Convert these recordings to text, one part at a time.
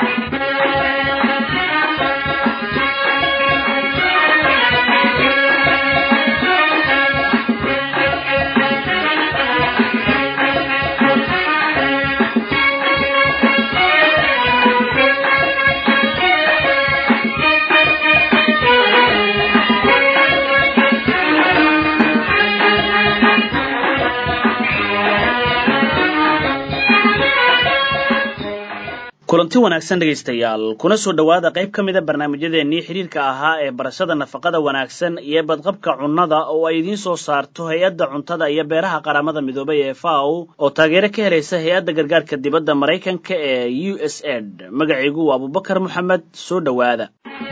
kulanti wanaagsan dhegaystayaal kuna soo dhowaada qayb ka mida barnaamijyadeennii xidhiirka ahaa ee barashada nafaqada wanaagsan iyo badqabka cunnada oo ay idiin soo saarto hay-adda cuntada iyo beeraha qaramada midoobay ee faw oo taageero ka helaysa hay-adda gargaarka dibadda maraykanka ee u s ed magacaygu waa abubakar moxamed soo dhowaada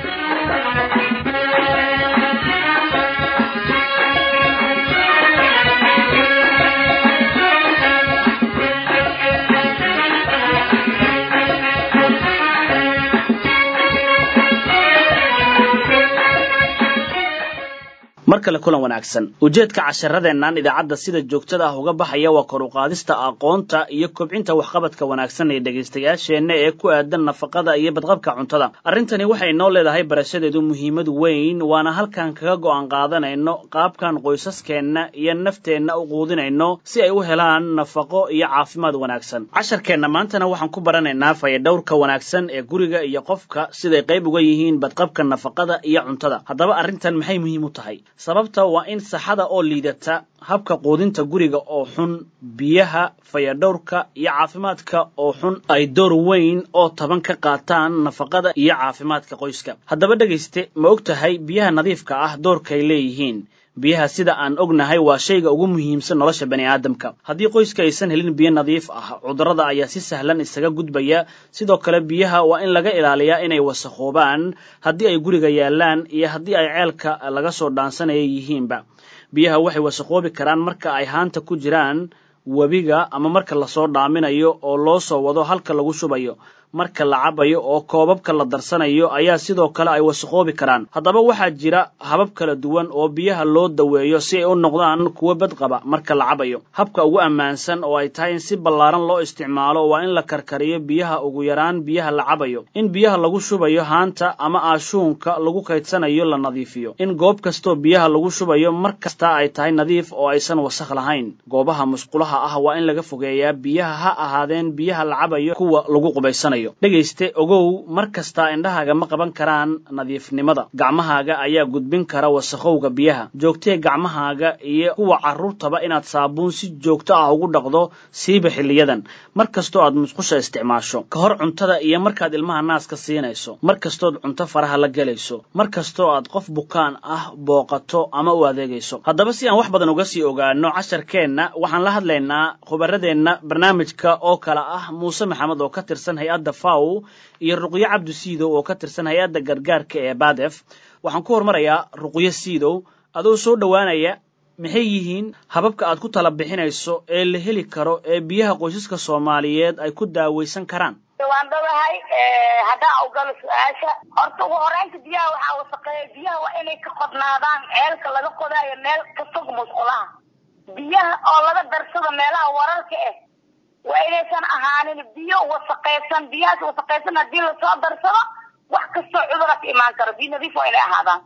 mar kale kulan wanaagsan ujeedka casharadeennan idaacadda sida joogtada ah uga baxaya waa kor u qaadista aqoonta iyo kobcinta waxqabadka wanaagsan ee dhegaystayaasheenna ee ku aadan nafaqada iyo badqabka cuntada arrintani waxay noo leedahay barashadeedu muhiimad weyn waana halkan kaga go'aan qaadanayno qaabkan qoysaskeenna iyo nafteenna u quudinayno si ay u helaan nafaqo iyo caafimaad wanaagsan casharkeenna maantana waxaan ku baranaynaa fayadhowrka wanaagsan ee guriga iyo qofka siday qayb uga yihiin badqabka nafaqada iyo cuntada haddaba arrintan maxay muhiim u tahay sababta waa in saxada oo liidata habka quudinta guriga oo xun biyaha fayadhowrka iyo caafimaadka oo xun ay door weyn oo taban ka qaataan nafaqada iyo caafimaadka qoyska haddaba dhegayste ma og tahay biyaha nadiifka ah doorkay leeyihiin biyaha sida aan ognahay waa shayga ugu muhiimsan nolosha bani aadamka haddii qoyska aysan helin biyo nadiif ah cudurrada ayaa si sahlan isaga gudbaya sidoo kale biyaha waa in laga ilaaliyaa inay wasakhoobaan haddii ay guriga yaallaan iyo haddii ay ceelka laga soo dhaansanaya yihiinba biyaha waxay wasakhoobi karaan marka ay haanta ku jiraan webiga ama marka lasoo dhaaminayo oo loo soo wado halka lagu shubayo marka la cabayo oo koobabka la darsanayo ayaa sidoo kale ay wasakhoobi karaan haddaba waxaa jira habab kala duwan oo biyaha loo daweeyo si ay u noqdaan kuwo badqaba marka la cabayo habka ugu ammaansan oo ay tahay in si ballaaran loo isticmaalo waa in la karkariyo biyaha ugu yaraan biyaha la cabayo in biyaha lagu shubayo haanta ama aashuunka lagu kaydsanayo la nadiifiyo in goob kastoo biyaha lagu shubayo mar kasta ay tahay nadiif oo aysan wasakh lahayn goobaha musqulaha ah waa in laga fogeeyaa biyaha ha ahaadeen biyaha la cabayo kuwa lagu qubaysanayo dhegayste ogow mar kastaa indhahaaga ma qaban karaan nadiifnimada gacmahaaga ayaa gudbin kara wasakhowga biyaha joogtee gacmahaaga iyo kuwa carruurtaba inaad saabuun si joogto ah ugu dhaqdo siiba xilliyadan mar kastoo aad musqusha isticmaasho ka hor cuntada iyo markaad ilmaha naaska siinayso mar kastood cunto faraha la gelayso mar kastoo aad qof bukaan ah booqato ama u adeegayso haddaba si aan wax badan uga sii ogaano casharkeenna waxaan la hadlaynaa khubaradeenna barnaamijka oo kale ah muuse maxamed oo ka tirsan hay-adda faw iyo ruqyo cabdu siidow oo ka tirsan hay-adda gargaarka ee badef waxaan ku hormarayaa ruqyo siidow adoo soo dhowaanaya maxay yihiin hababka aad ku tala bixinayso ee la heli karo ee biyaha qoysaska soomaaliyeed ay ku daawaysan karaan waan dhabahay haddaan ogalo su-aasha horta ugu horeynta biyaha waxaa wasaqeeya biyaha waa inay ka qodnaadaan ceelka laga qodaayo meel ka fog musqulaha biyaha oo laga darsado meelaha wararka ah waa inaysan ahaanin biyo wasaqaysan biyahaas wasaqaysan haddii lasoo darsado wax kastoo cudura ka imaan karo biyo nadiif waa inay ahaadaan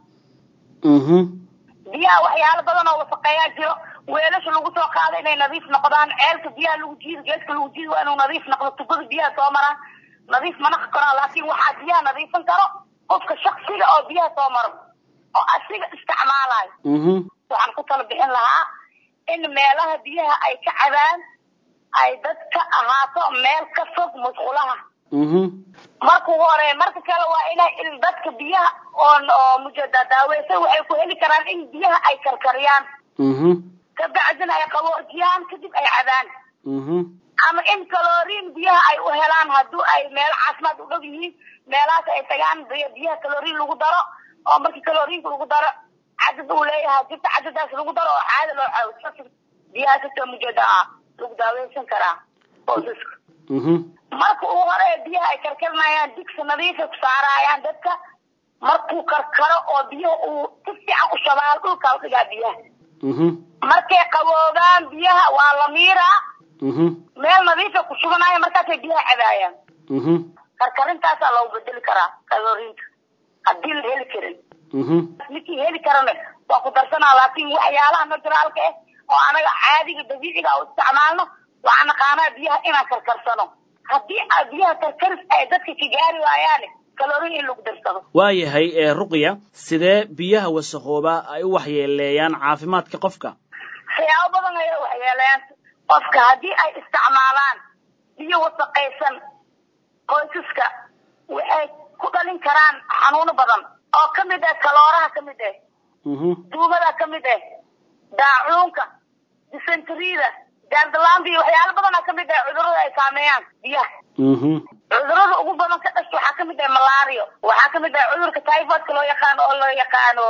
biyaha waxyaalo badan oo wasaqeeyaa jiro weelasha lagu soo qaado inay nadiif noqdaan ceelka biyaha lagu jiido geeska lagu jiido waa inuu nadiif noqdo tubada biyaha soo maraan nadiif ma naqi karaan laakiin waxaa biyaha nadiifin karo qofka shaksiga oo biyaha soo maro oo asiga isticmaalayo waxaan ku tala bixin lahaa in meelaha biyaha ay ka cabaan ay dadka ahaato meel ka fog musqulaha marka ugu hore marka kale waa inay dadka biyaha oo mujada daaweysa waxay ku heli karaan in biyaha ay karkariyaan kabacdina ay qaboojiyaan kadib ay cabaan ama in kaloriin biyaha ay u helaan haddii ay meelo caafimaad u dhow yihiin meelahaas ay tagaan biyaha kaloriin lagu daro oo markii kaloriinka lagu daro cadad uu leeyahay jirta cadadaas lagu daro oo caada loo caawiso biyahaas sita mujada ah lagu daaweysan karaa qoysaska marka ugu hore biyaha ay karkarinayaan digsi nadiifay ku saarayaan dadka markuu karkaro oo biyaha uu si fiican u shabaal dhulkaa udhigaa biyaha markay qaboobaan biyaha waa la miiraa meel nadiifay ku shubanaya markaasay biyaha cabaayaan karkarintaasaa loogu bedeli karaa kaloriinka haddii la heli karin ninkii heli karana waa ku darsanaa laakin waxyaalaha naturaalka ah oo anaga caadiga dabiiciga u isticmaalno waxaa naqaanaa biyaha inaan karkarsano haddii a biyaha karkaris ay dadka ka gaari waayaane kaloriin in lagu darsado waayahay ee ruqya sidee biyaha wasaqooba ay u waxyeeleeyaan caafimaadka qofka siyaabo badan ayay waxyeeleeyaan qofka haddii ay isticmaalaan biyo wasaqaysan qoysaska waxay ku dhalin karaan xanuuno badan oo kamid ah kalooraha kamid ah duumada kamid ah daacuunka dysentrida gaardalaanda iyo waxyaalo badana kamid ah cudurada ay saameeyaan biyaha cudurada ugu badan ka dhasha waxaa kamid ah malario waxaa kamid ah cudurka typhoidka loo yaqaano oo loo yaqaano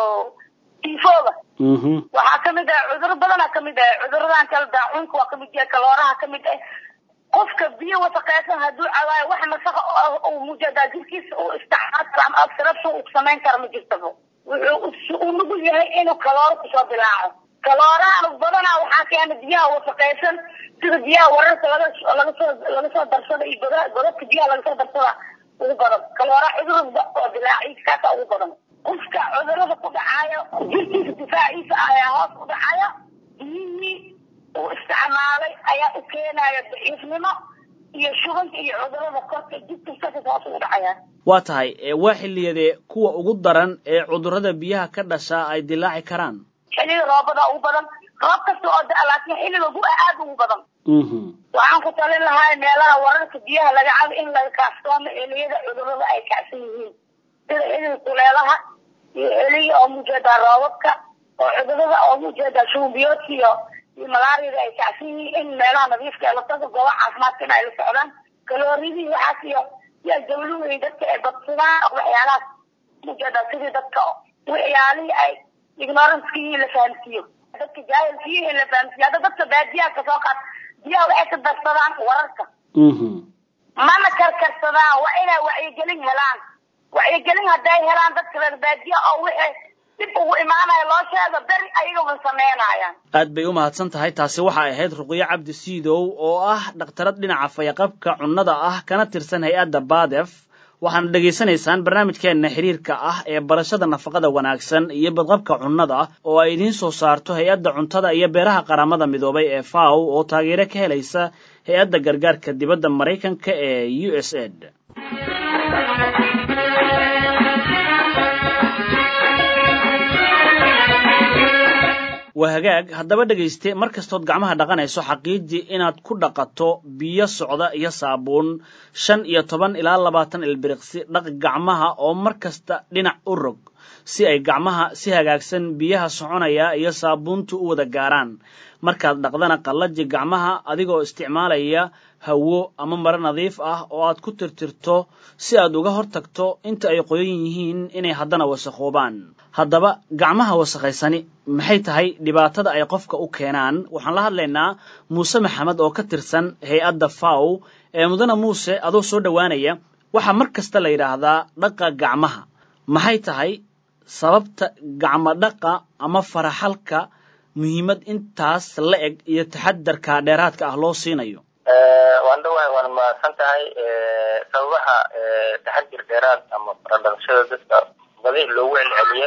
tifoga waxaa kamid ah cuduro badana kamid ah cuduradan kale daacuunka waa kamid yahay kalooraha kamid ah qofka biyo wasaqeysan hadduu cawaayo wax nasaqa uu mujadaa jirkiisa uu isticmaal karo ama absarabshan uu samayn karo ma jirtaba wuxuu u nugul yahay inuu kalooro kusoo dilaaco kaloorahan badanaa waxaa keena biyaha wasaqeysan sida biyaha wararka laga laga soo laga soo darsada iyo goda godadka biyaha laga soo darsada ugu badan kaloora cudurada oo dilaaciisa kaasa ugu badan qofka cudurada ku dhacayo jirkiisa difaaciisa ayaa hoos u dhacaya biyihii uu isticmaalay ayaa u keenaya daciifnimo iyo shubanka iyo cudurada korka jidkiisaka hoos ugu dhacayaan waa tahay waa xilliyadee kuwa ugu daran ee cudurrada biyaha ka dhashaa ay dilaaci karaan xilliga roobada ugu badan roob kasta oo da laakiin xilliga gu aad ugu badan waxaan ku talin lahaa meelaha wararka biyaha laga cabo in laga kaaftoomo xiliyada cudurada ay kacsan yihiin sida xilliga kuleelaha iyo xilliga oo mujeedaa roobabka oo cudurada oo mujeedaa shuunbiyoodka iyo iyo malaariyada ay kacsan yihiin in meelaha nadiifka ee lataga gooba caafimaadka in ay la socdaan kalooridii waxaas iyo yaa dawluhu dadka ay badsadaan waxyaalahaas mujeedaa sidii dadka waxyaalihii ay ignorancekii la fahamsiiyo dadka jaahilkii in la fahamsiiyo hadda dadka baadiyaha kasoo qaad biyaha waxay ka darsadaan wararka mana karkarsadaan waa inay wacyigelin helaan wacyigelin hadday helaan dadka reer baadiya oo wixii dib ugu imaanaya loo sheego beri ayagaba sameynayaan aad bay u mahadsan tahay taasi waxay ahayd ruqyo cabdi siidow oo ah dhakhtarad dhinaca fayaqabka cunnada ah kana tirsan hay-adda badef waxaana dhegaysanaysaan barnaamijkeenna xiriirka ah ee barashada nafaqada wanaagsan iyo badqabka cunnada oo ay idiin soo saarto hay-adda cuntada iyo beeraha qaramada midoobay ee faw oo taageero ka helaysa hay-adda gargaarka dibadda maraykanka ee u s ed waa hagaag haddaba dhegayste mar kastood gacmaha dhaqanayso xaqiijii inaad ku dhaqato biyo socda iyo saabuun shan iyo toban ilaa labaatan ilbiriqsi dhaq gacmaha oo mar kasta dhinac u rog si ay gacmaha si hagaagsan biyaha soconaya iyo saabuuntu u wada gaaraan markaad dhaqdana qallaji gacmaha adigoo isticmaalaya hawo ama maro nadiif ah oo aad ku tirtirto si aad uga hortagto inta ay qoyan yihiin inay haddana wasakhoobaan haddaba gacmaha wasakhaysani maxay tahay dhibaatada ay qofka u keenaan waxaan la hadlaynaa muuse maxamed oo ka tirsan hay-adda faw ee mudane muuse adoo soo dhowaanaya waxaa mar kasta la yidhaahdaa dhaqa gacmaha maxay tahay sababta gacmo dhaqa ama faraxalka muhiimad intaas la eg iyo taxadarka dheeraadka ah loo siinayo waan dhawahay waan mahadsan tahay sababaha taxadir dheeraad ama faradhaqashada dadka badi loogu celceliyo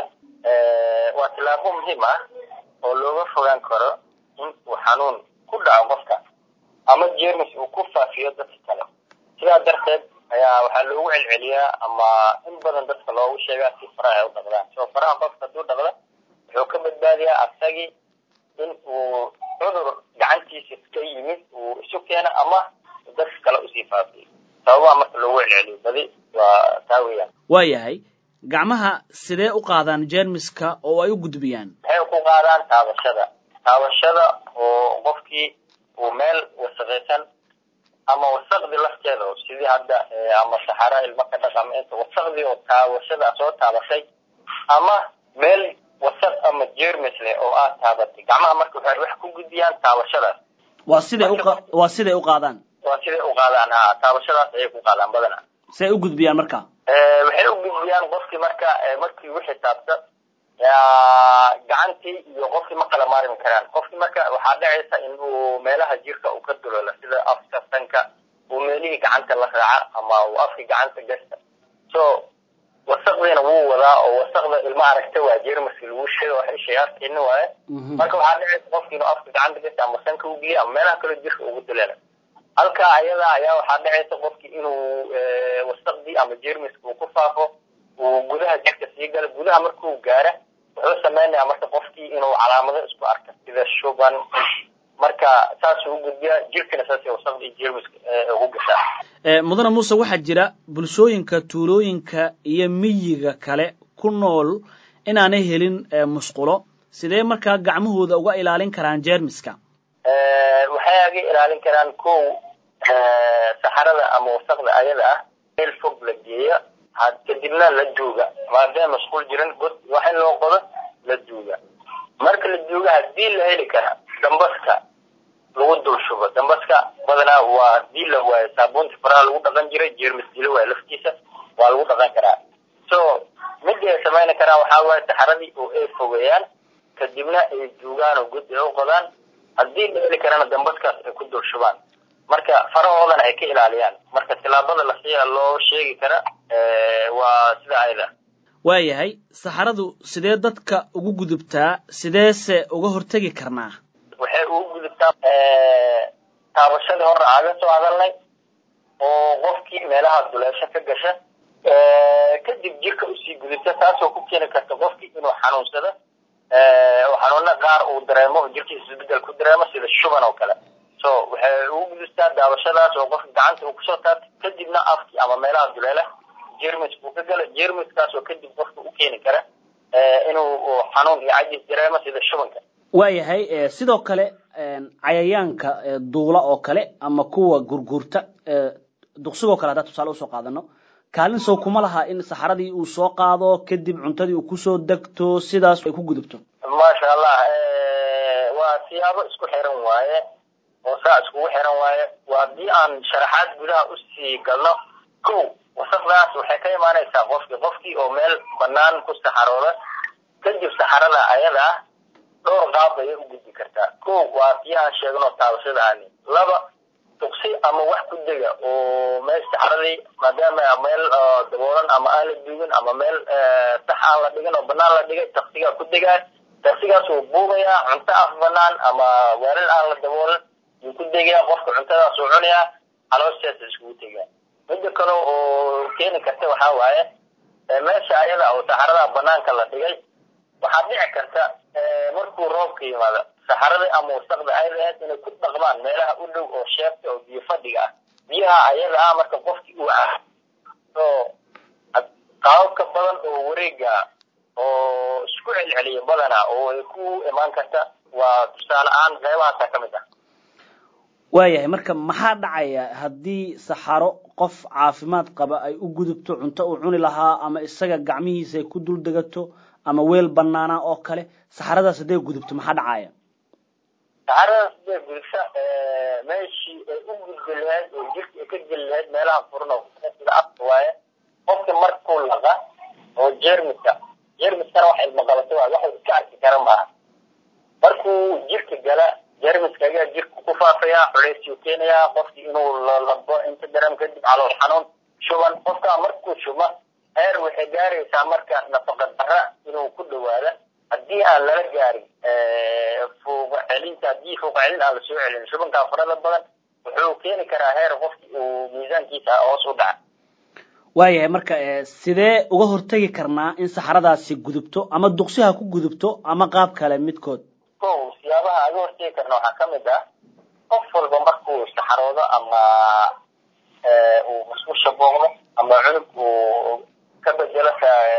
waa tillaabo muhiim ah oo looga fogaan karo in uu xanuun ku dhaco qofka ama jermis uu ku faafiyo dadka kale sidaa darteed ayaa waxaa loogu celceliyaa ama in badan dadka loogu sheegaa si faraha ay u dhaqdaan soo faraha qofka hadduu dhaqda wuxuu ka badbaadiyaa asagii in uu cudur gacantiisa ka yimid uu isu keeno ama dadka kale usii faafiyo sababaha marka loogu celceliyo badi waa taa weeyaan waayahay gacmaha sidee u qaadaan jermiska oo ay u gudbiyaan waxay ku qaadaan taabashada taabashada oo qofkii uu meel wasaqaysan ama wasaqdi lafteeda sidii hadda ama saxara ilmo ka dhaqama inta wasaqdii oo taabashada soo taabatay ama meel wasaq ama jermis leh oo aad taabatay gacmaha marka waxay wax ku gudbiyaan taabashadaas waa siday u waa siday u qaadaan waa siday u qaadaan ha taabashadaas ayay ku qaadaan badana siday u gudbiyaan marka waxay u gudbiyaan qofkii marka markii wixii taabta gacantii iyo qofkii ma kala maarmi karaan qofkii marka waxaa dhacaysa in uu meelaha jirka uu ka duloola sida afka sanka uu meelihii gacanta la raaca ama uu afka gacanta gasta so wasaqdiina wuu wadaa oo wasaqda ilma aragta waa jermaska lagu sheega waxay shayaartiina waaye marka waxaa dhicaysa qofki inuu afka gacanta gasta ama sanka u geliya ama meelaha kaloo jirka ugu dileela halkaa ayada ayaa waxaa dhacaysa qofki inuu wasaqdii ama jermiska uu ku faafo uu gudaha jirka sii gala gudaha markuu gaara wuxuu sameynaya marka qofkii inuu calaamado isku arka sida shuban marka saasuu u gudbiyaa jirkana saasay wasaqda iyo jermiska ugu gashaa mudane muuse waxaa jira bulshooyinka tuulooyinka iyo miyiga kale ku nool inaanay helin musqulo sidee markaa gacmahooda uga ilaalin karaan jermiska waxay aga ilaalin karaan kow saxarada ama wasaqda ayada ah meel fog la geeya kadibna la duuga maadaama masquul jiran god wax in loo qodo la duuga marka la duuga hadii la heli kara dambaska lagu dul shubo dambaska badanaa waa hadii la waayo saabuunta faraha lagu dhaqan jiray jeermis dila waayo laftiisa waa lagu dhaqan karaa so midii ay samayni karaan waxaa waaye saxaradii oo ay fogeeyaan kadibna ay duugaan oo god ay u qodaan haddii la heli karana dambaskaas ay ku dul shubaan marka farahoodana ay ka ilaaliyaan marka tilaabada lasiya loo sheegi kara waa sida ayada waayahay saxaradu sidee dadka ugu gudubtaa sideese uga hortegi karnaa waxay ugu gudubtaa taabashadii hore aaga soo hadalnay oo qofkii meelaha duleesho ka gasha kadib jirka usii gudubta taasoo ku keeni karta qofkii inuu xanuunsado oo xanuuna qaar uu dareemo jirkiisa isbedel ku dareemo sida shuban oo kale so waxay ugu gudubtaa daawashadaas oo qofka gacanta uu kusoo taabto kadibna afkii ama meelaha duleela jermis buu ka gala jermiskaas oo kadib qofka u keeni kara inuu xanuun iyo cajis dareemo sida shubanka waayahay sidoo kale cayayaanka duula oo kale ama kuwa gurguurta duqsigoo kale haddaan tusaale usoo qaadano kaalin sow kuma laha in saxaradii uu soo qaado kadib cuntadii uu kusoo degto sidaas ay ku gudubto maasha allah waa siyaabo isku xiran waaye oo saa iskugu xiran waaye waa haddii aan sharaxaad gudaha usii galno kow wasaqdaas waxay ka imaanaysaa qofkii qofkii oo meel banaan ku saxarooda kadib saxarada ayada ah dhowr qaab ayay u gudbi kartaa kow waa haddii aan sheegno taabashada aani laba duqsi ama wax ku dega oo meel saxaradii maadaama meel daboolan ama aan la duugin ama meel sax aan la dhigin oo banaan la dhigay taksigaa ku degaa taksigaas uu buugayaa cunto af banaan ama weelal aan la daboolan yuu ku degayaa qofka cuntadaas uu cunayaa calooshaasa iskugu tegaa midda kale oo keeni karta waxaa waaye meesha ayada oo saxarada banaanka la dhigay waxaa dhici karta markuu roobka yimaado saxaradii ama wasaqda ay lahayd inay ku dhaqmaan meelaha u dhow oo sheefta oo biyo fadhiga ah biyaha ayada ah marka qofkii uu ah oo qaababka badan oo wareega oo isku celceliya badana oo ay ku imaan karta waa tusaale ahaan qeybahaasa ka mid ah waayahay marka maxaa dhacaya haddii saxaro qof caafimaad qaba ay u gudubto cunto uu cuni lahaa ama isaga gacmihiisa ay ku dul degato ama weel banaana oo kale saxaradaas hadday gudubto maxaa dhacaya saxaradaas hadday gudubta meeshii ay u gudbi lahayd oo jirka ay ka geli lahayd meelaha furan oo sida afka waaye qofka markuu laqa oo jermiska jermiskana wax ilmaqabato waa wax iska arki kara maaha markuu jirka gala jermiska ayaa jirka ku faafaya culeysuu keenayaa qofkii inuu labo inta dareem kadib calool xanuun shuban qofkaa markuu shuba heer waxay gaaraysaa marka nafaqa dara inuu ku dhawaada haddii aan lala gaarin fuuqa celinta haddii fuuqa celin aan lasoo celin shubankaa farada badan wuxuu keeni karaa heer qofkii uu miisaankiisa hoos u dhaca waayahay marka sidee uga hortegi karnaa in saxaradaasi gudubto ama duqsiha ku gudubto ama qaab kale midkood ko siyaabaha aga hortegi karna waxaa kamid ah qof walba markuu saxaroodo ama uu musqusha booqdo ama cunug uu ka bedelo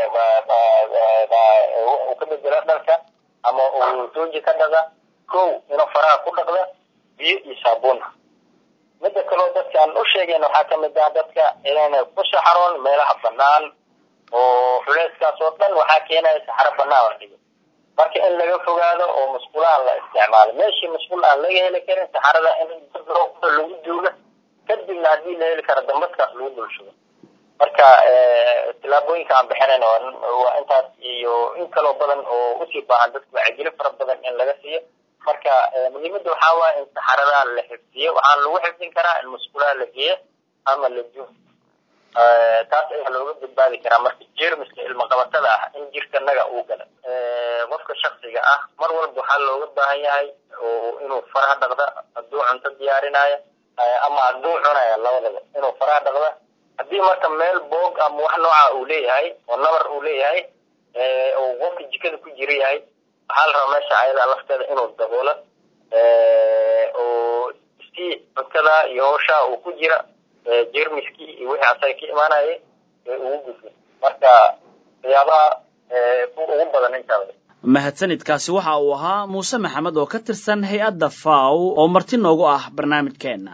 uu ka bedelo dharka ama uu tooji ka dhaga kow inuu faraha ku dhaqda biyo iyo saabuun midda kaleo dadka aan u sheegayn waxaa kamid ah dadka inayna ku saxaroon meelaha banaan oo culeyskaas oo dhan waxaa keenaya saxaro banaan la dhigo marka in laga fogaado oo musqulaha la isticmaalo meeshii musqul aan laga heli karin saxarada in lagu duuga kadibna haddii la heli karo dambaskaas lagu dulshugo marka tilaabooyinka aan bixinayn waa intaas iyo in kaloo badan oo usii baahan dadka wacyigelin fara badan in laga siiyo marka muhiimadda waxaa waaya in saxarada la xifdiyo waxaana lagu xifdin karaa in musqulaha la geeyo ama la jo taas ayaa looga badbaadi karaa marka jermiska ilmaqabatada ah in jirkanaga uu gala qofka shaksiga ah mar walba waxaa looga baahan yahay inuu faraha dhaqda hadduu cunto diyaarinayo ama hadduu cunayo labadaba inuu faraha dhaqda haddii marka meel boog ama wax nooca uu leeyahay oo nabar uu leeyahay uu qofka jikada ku jira yahay waxaa la rabaa meesha ayada lafteeda inuu daboolo oo si cuntada iyo howsha uu ku jira jermiskii iyo wixii asaga ka imaanayay ee ugu gudbin marka waxyaabaha ugu badan intaa mahadsanidkaasi waxa uu ahaa muuse maxamed oo ka tirsan hay-adda faw oo marti noogu ah barnaamijkeenna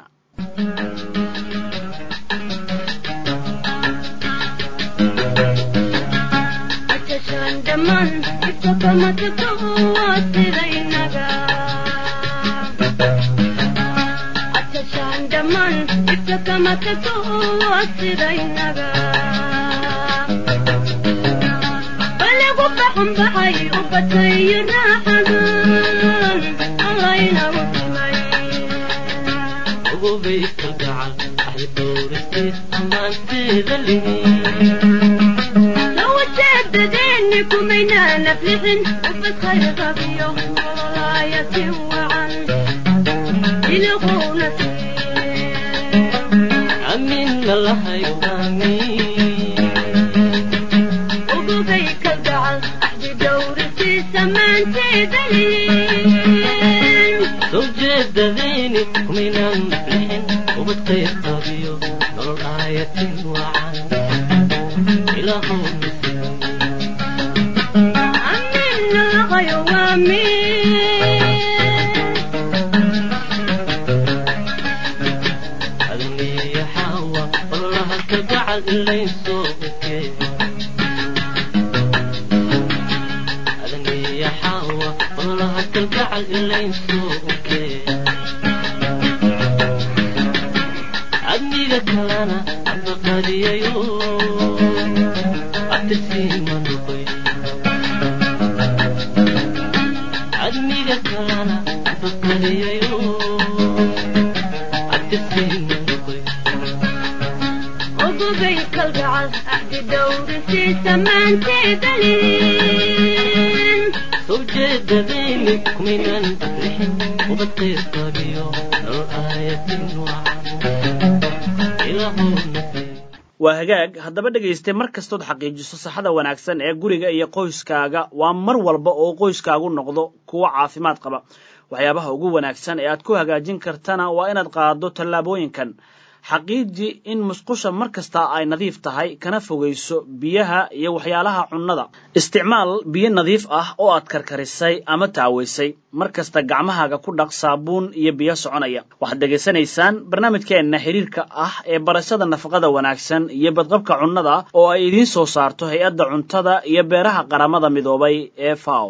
waa hagaag haddaba dhegaystay mar kastood xaqiijiso saxada wanaagsan ee guriga iyo qoyskaaga waa mar walba oo qoyskaagu noqdo kuwo caafimaad qaba waxyaabaha ugu wanaagsan ee aad ku hagaajin kartana waa inaad qaaddo tallaabooyinkan xaqiiji in musqusha mar kasta ay nadiif tahay kana fogayso biyaha iyo waxyaalaha cunnada isticmaal biyo nadiif ah oo aad karkarisay ama taawaysay mar kasta gacmahaaga ku dhaq saabuun iyo biyo soconaya waxaad dhegaysanaysaan barnaamijkeenna xiriirka ah ee barashada nafaqada wanaagsan iyo badqabka cunnada oo ay idiin soo saarto hay-adda cuntada iyo beeraha qaramada midoobay ee faw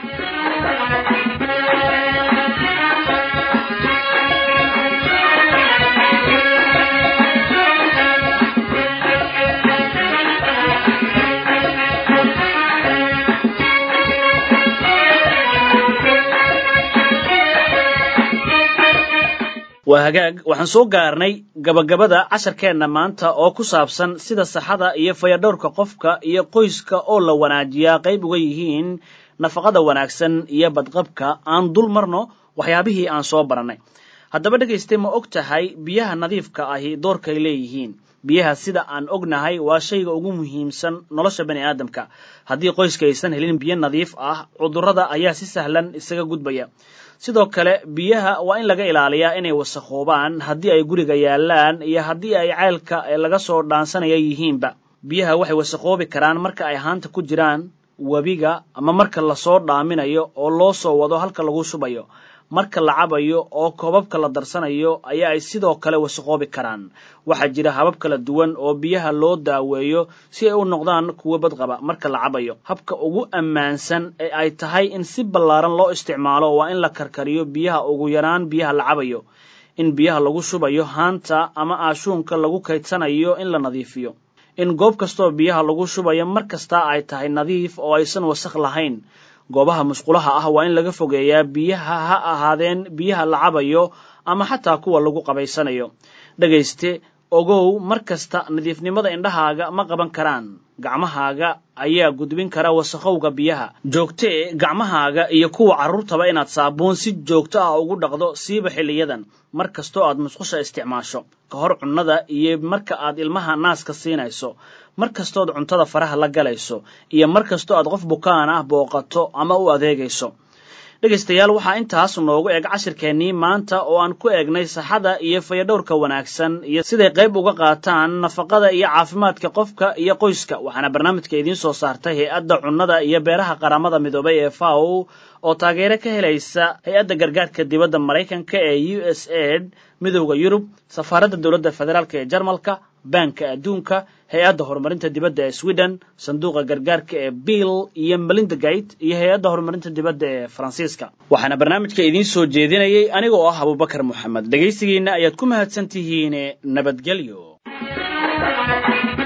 waa hagaag waxaan soo gaarnay gabagabada casharkeenna maanta oo ku saabsan sida saxada iyo fayadhowrka qofka iyo qoyska oo la wanaajiyaa qayb uga yihiin nafaqada wanaagsan iyo badqabka aan dul marno waxyaabihii aan soo barannay haddaba dhegaystay ma og tahay biyaha nadiifka ahi doorkay leeyihiin biyaha sida aan ognahay waa shayga ugu muhiimsan nolosha bani aadamka haddii qoyska aysan helin biyo nadiif ah cudurrada ayaa si sahlan isaga gudbaya sidoo kale biyaha waa in laga ilaaliyaa inay wasakhoobaan haddii ay guriga yaallaan iyo haddii ay ceylka laga soo dhaansanaya yihiinba biyaha waxay wasakhoobi karaan marka ay haanta ku jiraan webiga ama marka lasoo dhaaminayo oo loo soo wado halka lagu shubayo marka la cabayo oo koobabka la darsanayo ayaa ay sidoo kale wasakhoobi karaan waxaa jira habab kala duwan oo biyaha loo daaweeyo si ay u noqdaan kuwo badqaba marka la cabayo habka ugu ammaansan ee ay tahay in si ballaaran loo isticmaalo waa in la karkariyo biyaha ugu yaraan biyaha la cabayo in biyaha lagu shubayo haanta ama aashuunka lagu kaydsanayo in la nadiifiyo in goob kastoo biyaha lagu shubayo mar kasta ay tahay nadiif oo aysan wasakh lahayn goobaha musqulaha ah waa in laga fogeeyaa biyaha ha ahaadeen biyaha la cabayo ama xataa kuwa lagu qabaysanayo dhegayste ogow mar kasta nadiifnimada indhahaaga ma qaban karaan gacmahaaga ayaa gudbin kara wasakhowga biyaha joogtee gacmahaaga iyo kuwa carruurtaba inaad saabuun si joogto ah ugu dhaqdo siiba xilliyadan mar kastoo aad musqusha isticmaasho ka hor cunnada iyo marka aad ilmaha naaska siinayso mar kastood cuntada faraha la galayso iyo mar kastoo aad qof bukaan ah booqato ama u adeegayso dhegaystayaal waxaa intaas noogu eg cashirkeennii maanta oo aan ku eegnay saxada iyo fayadhowrka wanaagsan iyo siday qayb uga qaataan nafaqada iyo caafimaadka qofka iyo qoyska waxaana barnaamijka idiin soo saartay hay-adda cunnada iyo beeraha qaramada midoobay ee faw oo taageero ka helaysa hay-adda gargaarka dibadda maraykanka ee u s aid midowda yurub safaaradda dowladda federaalk ee jarmalka baanka adduunka hay-adda horumarinta dibadda ee sweden sanduuqa gargaarka ee bill iyo melinda gate iyo hay-adda horumarinta dibadda ee faransiiska waxaana barnaamijka idiin soo jeedinayay aniga oo ah abubakar moxamed dhegaysigiinna ayaad ku mahadsan tihiin nabadgelyo